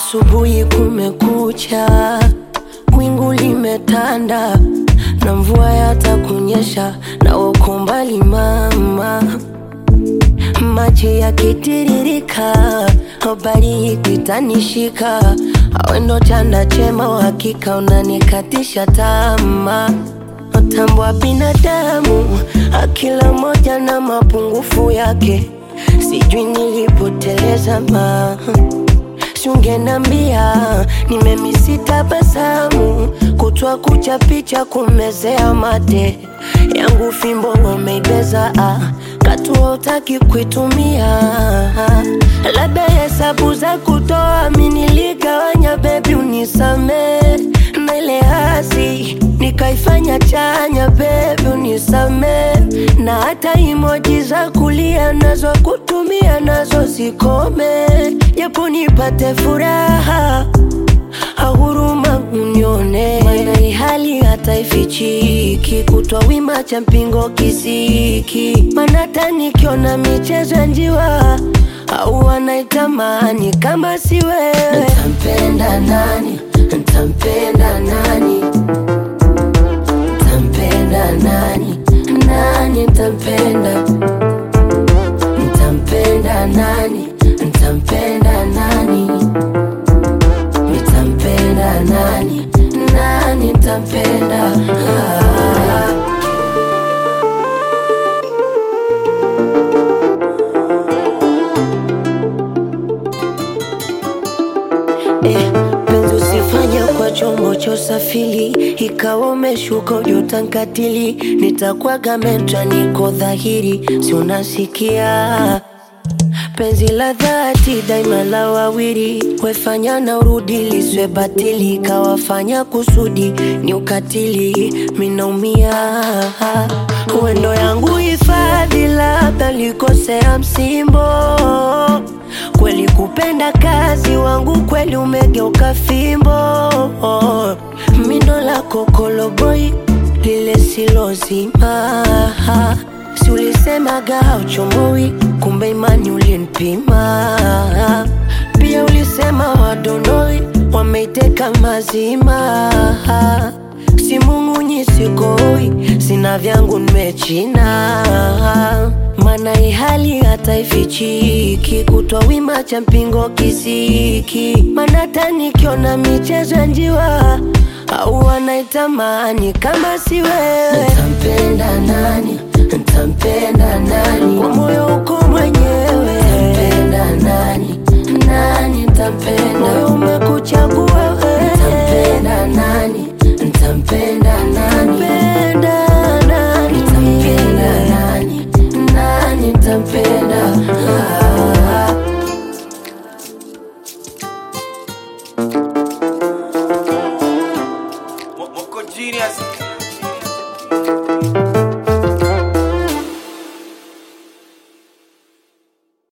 Asubuhi kumekucha, wingu limetanda na mvua yatakunyesha, na uko mbali mama, maji yakitiririka, habari ikitanishika, awendo chanda chema, uhakika unanikatisha tamaa Tambua binadamu, akila moja na mapungufu yake, sijui nilipoteleza ma Siungenambia nimemisi tabasamu, kutwa kucha picha kumezea mate yangu, fimbo wameibeza ah, katua utaki kuitumia, labda hesabu za kutoa miniligawanya, bebi unisame na ile hasi nikaifanya chanya, bebi unisame, na hata imoji za kulia nazo kutumia nazo zikome, japo nipate furaha ahuruma unione, maana hii hali hata ifichiki, kutwa wima cha mpingo kisiki, maana hata nikiona michezo ya njiwa au wanaitamani kama si wewe, ntampenda nani? Ntampenda nani? Ntampenda nani? Nani ntampenda? Ntampenda nani? Ntampenda nani? Nitampenda nani? Nani ntampenda? Ah. Eh, penzi usifanye kwa chombo cha usafiri, ikawa umeshuka ujutankatili, nitakwaga metra, niko dhahiri, si unasikia penzi la dhati daima la wawili, wefanya na urudi liswe batili, kawafanya kusudi ni ukatili, minaumia uendo yangu hifadhi, labda likosea msimbo kweli kupenda kazi wangu kweli umegeuka fimbo mindo la kokoloboi lile silozima si ulisemaga hauchomoi kumbe imani ulinipima pia ulisema wadonoi wameiteka mazima si mung'unyi sikoi sina vyangu nimechina mana ihali hata ifichiki kutwa wima cha mpingo kisiki mana hata nikiona michezo ya njiwa au wanaitamani kama si wewe ntampenda nani ntampenda nani kwa moyo uko mwenyewe ntampenda nani nani ntampenda moyo umekuchagua